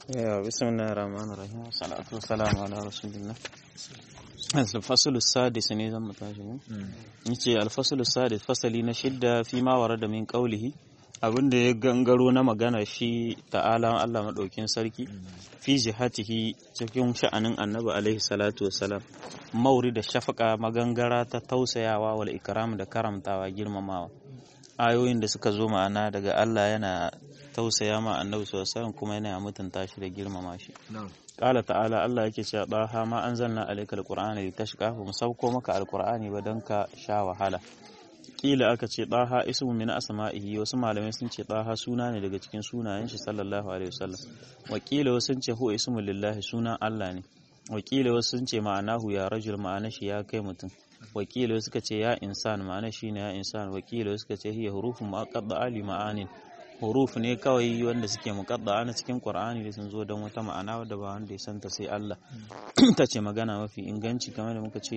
بسم الله الرحمن الرحيم والصلاة والسلام على رسول الله الفصل السادس ne zan mutashi mu yace alfasul sadis fasali na shidda fi ma warada min qawlihi abinda ya gangaro na magana shi ta'ala Allah madaukin sarki fi jihatihi cikin sha'anin annabi alaihi salatu wassalam mauri da shafaka magangara ta tausayawa wal ikram da karamtawa girmamawa ayoyin da suka zo ma'ana daga Allah yana tausaya ma annabi sallallahu kuma yana mutunta shi da girmama shi qala ta'ala Allah yake cewa daha ma anzalna alayka alqur'ana litashqa fa musauko maka alqur'ani ba dan ka sha wahala kila aka ce daha ismu min asma'ihi wasu malamai sun ce daha suna ne daga cikin sunayen shi sallallahu alaihi wasallam wakila wasu sun ce huwa ismu lillahi sunan Allah ne wakila wasu sun ce ma'anahu ya rajul ma'ana shi ya kai mutum wakila suka ce ya insan ma'ana shi ne ya insan wakila suka ce hiya hurufun mu'aqqadda ali ma'anin huruf ne kawai wanda suke muqadda na cikin Qur'ani da sun zo don wata ma'ana wadda ba wanda ya santa sai Allah ta ce magana mafi inganci kamar da muka ce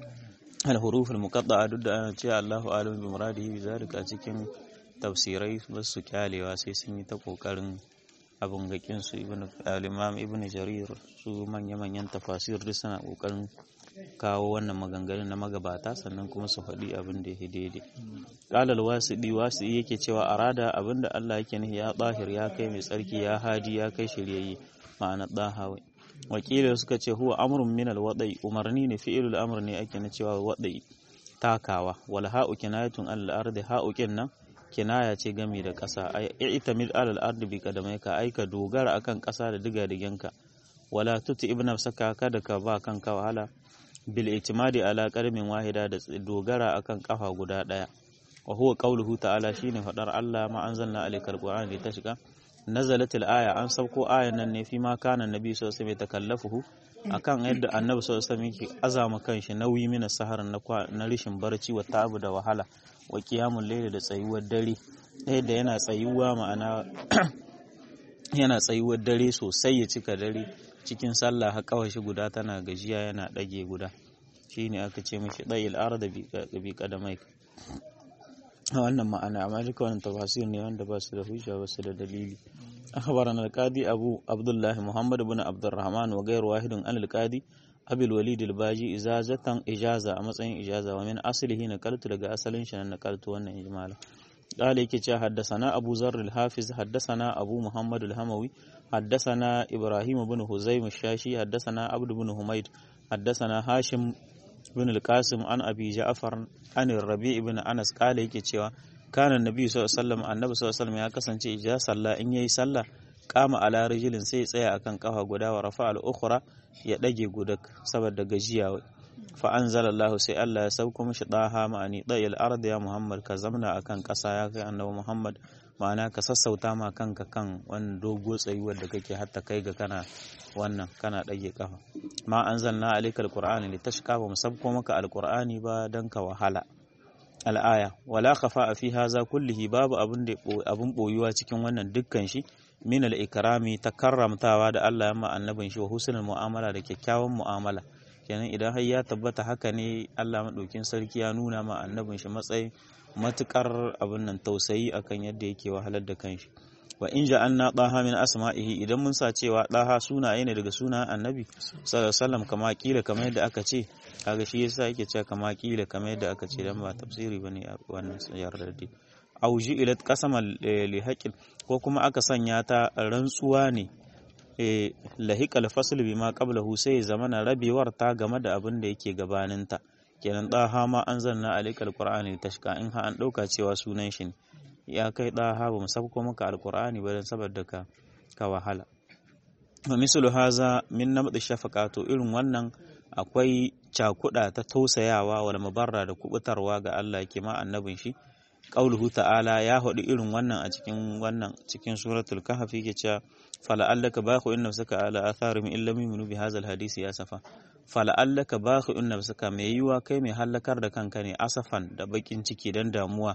al huruful muqadda duk da ana cewa Allahu alim bi muradihi bi zalika cikin tafsirai ba su kyalewa sai sun yi ta kokarin abun gakin su ibn al-imam ibn jarir su manya manyan tafasir duk suna kokarin kawo wannan maganganun na magabata sannan kuma su faɗi abin da ya daidai ƙalal wasiɗi wasiɗi yake cewa arada abin da Allah yake nufi ya ɗahir ya kai mai tsarki ya hadi ya kai shiryayye ma'ana ɗahawai wakilar suka ce huwa amrun min alwadai umarni ne fi'ilul amr ne ake na cewa wadai takawa wal ha'u kinayatun al ardi ha'u nan kinaya ce gami da ƙasa ay i'tamid alal ardi bi kadamaika aika dogara akan ƙasa da diga digenka wala tuti ibn saka kada ka ba kanka wahala bil itimadi ala qarmin wahida da dogara akan kafa guda daya wa huwa qawluhu ta'ala shine fadar Allah ma anzalna alaykal qur'ana litashqa nazalat al aya an sauko ayan nan ne fi ma kana nabi sallallahu alaihi wasallam takallafuhu akan yadda annabi sallallahu alaihi wasallam yake azama kanshi nauyi mina sahar na na rishin barci wa ta'abu da wahala wa qiyamul layli da tsayuwar dare yadda yana tsayuwa ma'ana yana tsayuwar dare sosai ya cika dare cikin sallah har kawashi guda tana gajiya yana ɗage guda shine aka ce mishi ɗayil arda bi kadamai wannan ma'ana amma duka wannan tafasir ne wanda ba su da hujja ba su da dalili akhbarana al-qadi abu abdullah muhammad ibn abdurrahman wa ghayr wahidun an al-qadi abil walid al-baji ijazatan ijaza a matsayin ijaza wa min aslihi nakaltu daga asalin shi na nakaltu wannan ijmala قال يكي حدثنا أبو ذر الحافظ حدثنا أبو محمد الهموي حدثنا إبراهيم بن هزيم الشاشي حدثنا عبد بن حميد حدثنا هاشم بن القاسم عن أبي جعفر عن الربيع بن أنس قال يكي cewa كان النبي صلى الله عليه وسلم النبي صلى الله عليه وسلم ya kasance ija sallah in yayi sallah kama ala rijilin sai tsaya akan kafa guda wa rafa al-ukhra ya dage gudak saboda gajiya fa anzalallahu sai Allah ya sauko mishi daha ma'ani dayil ardi ya Muhammad ka zamna akan ƙasa ya kai annabi Muhammad ma'ana ka sassauta ma kanka kan wannan dogo tsayuwar da kake hatta kai ga kana wannan kana dage kafa ma anzalna alaikal qur'ani litashqa ba musabko maka alqur'ani ba dan ka wahala al'aya wala khafa fi haza kullihi babu abun da abun boyuwa cikin wannan dukkan shi min al-ikrami ta karramtawa da Allah ya ma annabin shi wa husnul mu'amala da kyakkyawan mu'amala kenan idan har ya tabbata haka ne Allah maɗaukin sarki ya nuna ma annabin shi matsayin matukar abin nan tausayi akan yadda yake wahalar da kanshi wa in ja'alna daha min asma'ihi idan mun sa cewa daha sunaye ne daga sunan annabi sallallahu alaihi wasallam kama kila kamar yadda aka ce kaga shi yasa yake cewa kama kila kamar yadda aka ce dan ba tafsiri bane wannan yarda da aw ilat qasaman li haqqin ko kuma aka sanya ta rantsuwa ne lahiƙal fasl bima qablahu sai zamana rabewar ta game da abin da yake gabaninta kenan daha ma an zanna alaikal qur'ani tashka in ha an dauka cewa sunan shi ne ya kai daha ba mu sabko maka alqur'ani ba dan saboda ka ka wahala wa mislu haza min namd shafaqatu irin wannan akwai cakuda ta tausayawa wal mubarra da kubutarwa ga Allah yake ma annabin shi qauluhu ta'ala ya hudu irin wannan a cikin wannan cikin suratul kahf yake cewa fala'allaka bakhi'un nafsaka ala atharihim illa yu'minu bi hadzal hadisi asafa fala'allaka bakhi'un nafsaka mai yiwa kai mai halakar da kanka ne asafan da bakin ciki dan damuwa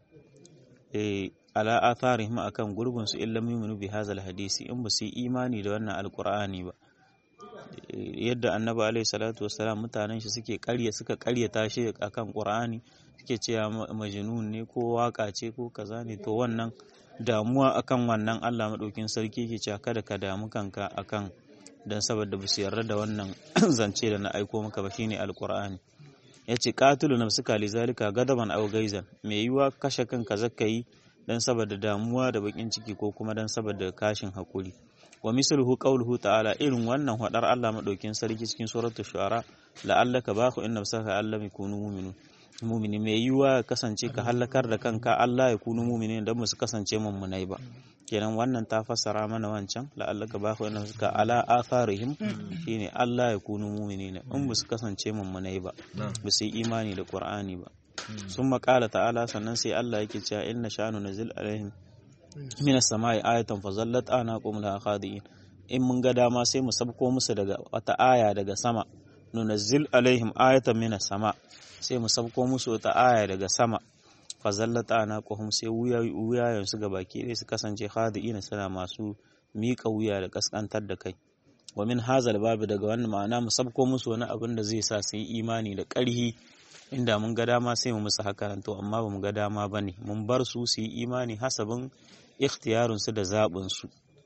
eh ala atharihim akan gurbin su illa yu'minu bi hadzal hadisi in ba su yi imani da wannan alqur'ani ba yadda annabi alaihi salatu wassalam mutanen shi suke karya suka karyata shi akan qur'ani suke cewa majnun ne ko waka ce ko kaza ne to wannan damuwa akan wannan Allah madaukin sarki ke cewa kada ka damu kanka akan dan saboda ba su yarda da wannan zance da na aiko maka ba shine alqur'ani yace qatilu nafsuka lizalika gadaban aw gaizan me yiwa kashe kanka zakai dan saboda damuwa da bakin ciki ko kuma dan saboda kashin hakuri wa misluhu qawluhu ta'ala irin wannan hadar Allah madaukin sarki cikin suratul shu'ara la'allaka baqu inna nafsaka allam yakunu mu'minun mu'mini mai yiwa kasance ka halakar da kanka Allah ya kunu mu'minin dan musu kasance mummunai ba kenan wannan ta fassara mana wancan la'allaka baqu inna nafsaka ala atharihim shine Allah ya kunu mu'minin in musu kasance mummunai ba ba su yi imani da Qur'ani ba sun maƙala ta'ala sannan sai Allah yake cewa inna sha'anu nazil alaihim minas sama'i ayatan fazallat anaqum la khadiin in mun ga dama sai mu sabko musu daga wata aya daga sama nunazzil alaihim ayatan minas sama sai mu sabko musu wata aya daga sama fazallat anaqum sai wuyayen su baki ɗaya su kasance khadiin suna masu miƙa wuya da kaskantar da kai wa min hazal babu daga wannan ma'ana mu sabko musu wani abin da zai sa su yi imani da ƙarhi inda mun ga dama sai mu musu haka to amma ba mu ga dama ba ne mun bar su su yi imani hasabin ikhtiyarinsu da zaɓinsu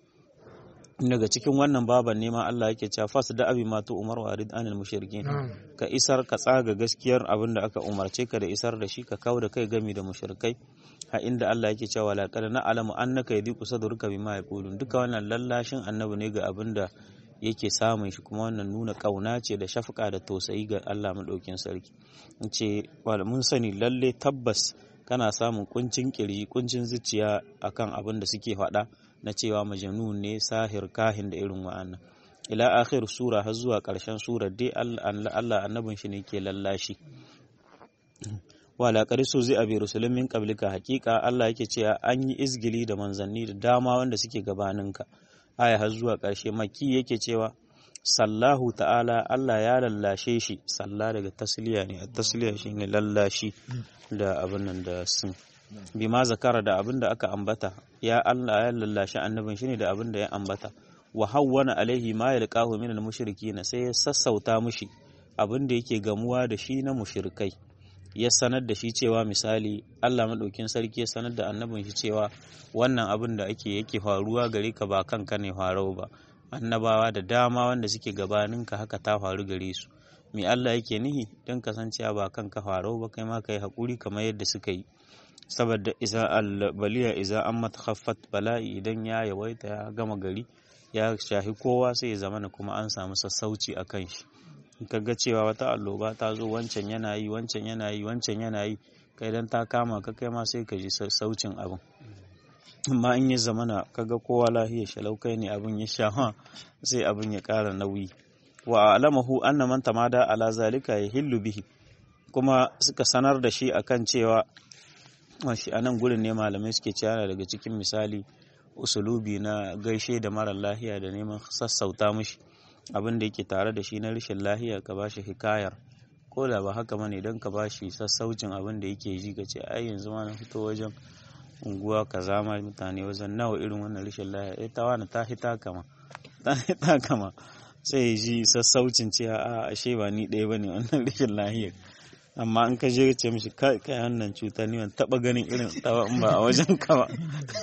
daga cikin wannan baban nema Allah yake cewa fas da abi ma tu umar warid anil mushrikin ka isar ka tsaga gaskiyar abin da aka umarce ka da isar da shi ka kawo da kai gami da mushrikai ha inda Allah yake cewa la qad na'lamu annaka yadiqu sadruka bima yaqulun duka wannan lallashin annabi ne ga abin da yake samun shi kuma wannan nuna kauna ce da shafka da tausayi ga Allah madaukin sarki in ce mun sani lalle tabbas kana samun kuncin kirji kuncin zuciya akan abin da suke faɗa na cewa majnun ne sahir kahin da irin wa'annan ila akhir sura har zuwa ƙarshen sura dai Allah annabin shi ne ke lallashi wala qarisu zai abi rusulun min qablika haqiqa Allah yake cewa an yi izgili da manzanni da dama wanda suke gabaninka aya har zuwa ƙarshe maki yake cewa sallahu ta'ala Allah ya lallashe shi salla daga tasliya ne a tasliya shi ne lallashi da abin nan da sun bi ma zakara da abin da aka ambata ya Allah ya lallashe annabin shi ne da abin da ya ambata wa hawwana alaihi ma yalqahu min al-mushrikin sai ya sassauta mushi abin da yake gamuwa da shi na mushrikai ya sanar da shi cewa misali Allah maɗaukin sarki ya sanar da annabin shi cewa wannan abin da ake yake faruwa gare ka ba kanka ne farau ba annabawa da dama wanda suke gabaninka haka ta faru gare su me Allah yake nihi don kasancewa ba kanka farau ba kai ma kai haƙuri kamar yadda suka yi saboda iza albaliya iza an matakhaffat bala'i idan ya yawaita ya gama gari ya shahi kowa sai ya zamana kuma an samu sassauci a kan shi ka ga cewa wata alloba ta zo wancan yana yi wancan yana yi wancan yana yi kai dan ta kama ka kai ma sai ka ji saucin abin amma in ya zamana kaga kowa lahiya shalau kai ne abin ya sha sai abin ya ƙara nauyi wa alamahu anna man tamada ala zalika yahillu bihi kuma suka sanar da shi akan cewa shi a nan gurin ne malamai suke cewa daga cikin misali usulubi na gaishe da mara lahiya da neman sassauta mishi abin da yake tare da shi na rashin lahiya ka bashi hikayar ko da ba haka bane don ka bashi sassaucin abin da yake ji ka ce ai yanzu ma na fito wajen unguwa ka zama mutane wajen nawa irin wannan rashin lahiya eh ta wani ta hita kama ta hita kama sai ji sassaucin cewa a ashe ba ni ɗaya bane wannan rashin lahiyar amma in ka je ce mishi kai kai wannan cuta ni ban taba ganin irin tawa in ba a wajen ka ba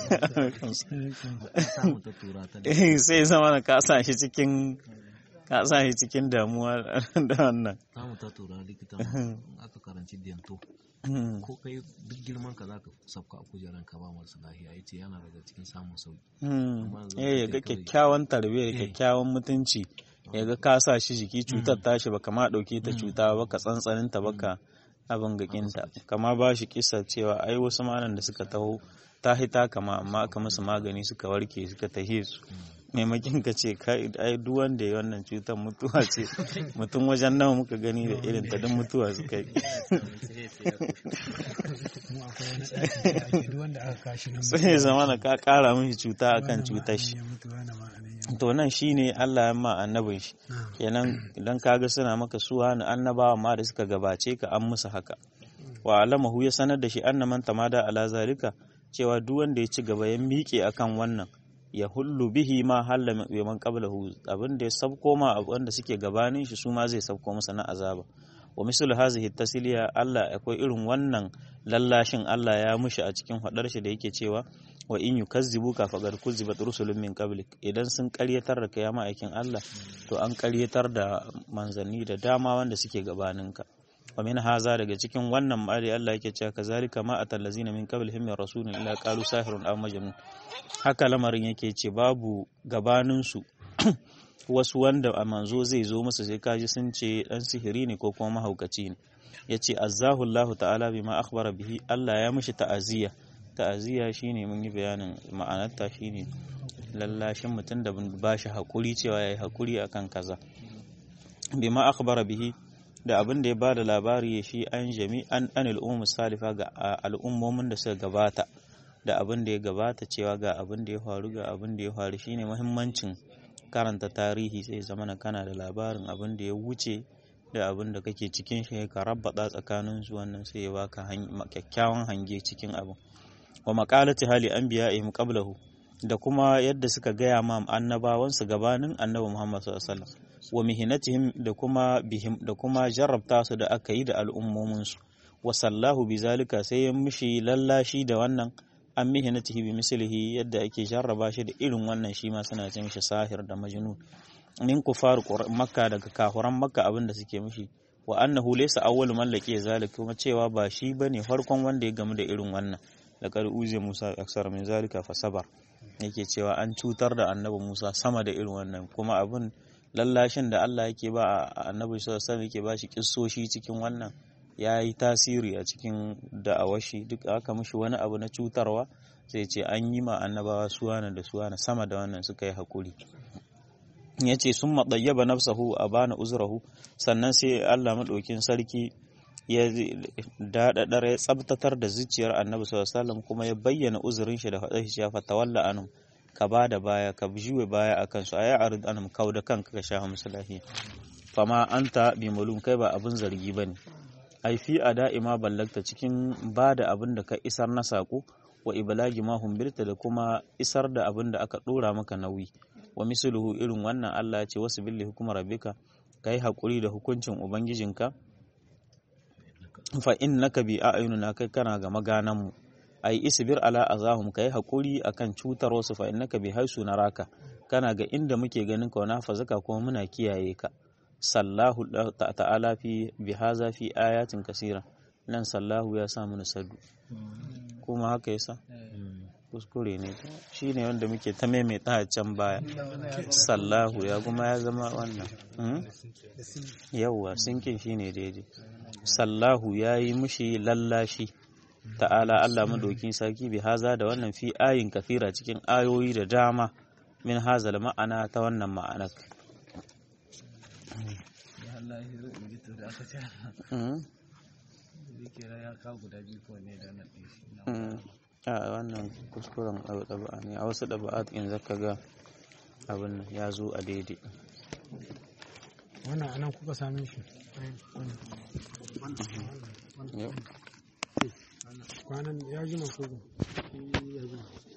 sai zama na ka sa shi cikin ka sa shi cikin damuwa da wannan samu ta tura likita aka karanci dento ko kai duk girman ka zaka sabka a kujeran ka ba masu lahiya yace yana daga cikin samun sauki eh ya ga kyakkyawan tarbiyya kyakkyawan mutunci ya ga ka sa shi jiki cutar tashi ba kama ɗauke ta cuta ba ka tsantsanin ta baka abin gakinta kama ba shi kisa cewa ai wasu malam da suka taho ta hita kama amma aka musu magani suka warke suka tahe su maimakin ka ce ai duk wanda ya wannan cutar mutuwa ce mutum wajen nawa muka gani da irin ta duk mutuwa suka yi sai zama na ka kara mishi cuta akan cutar shi to nan shine Allah ya ma annabin shi kenan idan kaga suna maka suwa na annabawa ma da suka gabace ka an musu haka wa alamahu ya sanar da shi annaman tamada ala zalika cewa duk wanda ya ci gaba ya miƙe akan wannan ya hullu bihi ma halla man qablahu abin da ya sabko ma wanda suke gabanin shi su ma zai sabko masa na azaba wa misal hazihi tasliya Allah akwai irin wannan lallashin Allah ya mushi a cikin hadar shi da yake cewa wa in yukazzibuka faqad kuzibat rusulun min qablik idan sun karyatar da kai ma'aikin Allah to an karyatar da manzanni da dama wanda suke gabaninka wa min haza daga cikin wannan ma'ari Allah yake cewa kazalika ma atal ladzina min qablihim min rasulin illa qalu sahirun aw majnun haka lamarin yake ce babu gabanin su wasu wanda a manzo zai zo musu sai kaji sun ce dan sihiri ne ko kuma mahaukaci ne yace azzahu Allah ta'ala bima akhbara bihi Allah ya mishi ta'aziyya ta'aziyya shine mun yi bayanin ma'anarta shine lallashin mutum da ba shi hakuri cewa yayi hakuri akan kaza bima akhbara bihi da abin da ya ba da labari shi an jami an anil ummu salifa ga al'ummomin da suka gabata da abin da ya gabata cewa ga abin da ya faru ga abin da ya faru shine muhimmancin karanta tarihi sai zama na kana da labarin abin da ya wuce da abin da kake cikin shi ka rabbata tsakanin su wannan sai ya baka kyakkyawan hange cikin abin wa maqalati hali anbiya'ihim qablahu da kuma yadda suka gaya ma annabawansu gabanin annabi Muhammad sallallahu alaihi wasallam wa mihinatihim da kuma bihim da kuma jarrabta su da aka yi da al'ummominsu wa sallahu bi zalika sai ya mishi lallashi da wannan an mihinatihi bi mislihi yadda ake jarraba shi da irin wannan shi ma suna ce mishi sahir da majnun min kufar makka daga kafuran makka abin da suke mishi wa annahu laysa awwalu man laqiya zalika kuma cewa ba shi bane farkon wanda ya gamu da irin wannan laqad uziya musa aksar min zalika fa sabar yake cewa an cutar da annabi musa sama da irin wannan kuma abin lallashin da Allah yake ba a annabi sallallahu alaihi yake ba shi kissoshi cikin wannan ya yi tasiri a cikin da'awashi duk aka mishi wani abu na cutarwa sai ce an yi ma annabawa suwana da suwana sama da wannan suka yi hakuri ya ce sun maɗayyaba nafsahu a bana uzurahu sannan sai Allah maɗaukin sarki ya daɗaɗar ya tsabtatar da zuciyar annabi sallallahu alaihi kuma ya bayyana uzurin shi da faɗa shi ya fatawalla anum ka ba da baya ka juwe baya a kansu a yi arid anam kau da kanka ka sha musu lafiya fama anta bi mulum kai ba abin zargi ba ne ai fi a da'ima ballagta cikin ba da abin da ka isar na saƙo wa ibalagi ma humbirta da kuma isar da abin da aka ɗora maka nauyi wa misluhu irin wannan Allah ce wasu billi hukumar rabbika kai haƙuri da hukuncin ubangijinka fa innaka bi a'yunina kai kana ga maganan mu ai isbir ala azahum kai hakuri akan cutar wasu fa innaka bi haisu naraka kana ga inda muke ganin ka na fazaka kuma muna kiyaye ka sallahu ta'ala fi bi haza fi ayatin kasira nan sallahu ya sa mana sadu kuma haka yasa kuskure ne shi ne wanda muke ta maimaita a can baya sallahu ya kuma ya zama wannan yawwa sinkin shi ne daidai sallahu ya yi mushi lallashi ta'ala Allah madokin sarki bi haza da wannan fi ayin kafira cikin ayoyi da dama min hazal ma'ana ta wannan ma'anar a wannan kuskuren ɗaba'a ne a wasu ɗaba'at in zaka ga abin ya zo a daidai wannan anan kuka same shi kwanan ya jima ko ya jima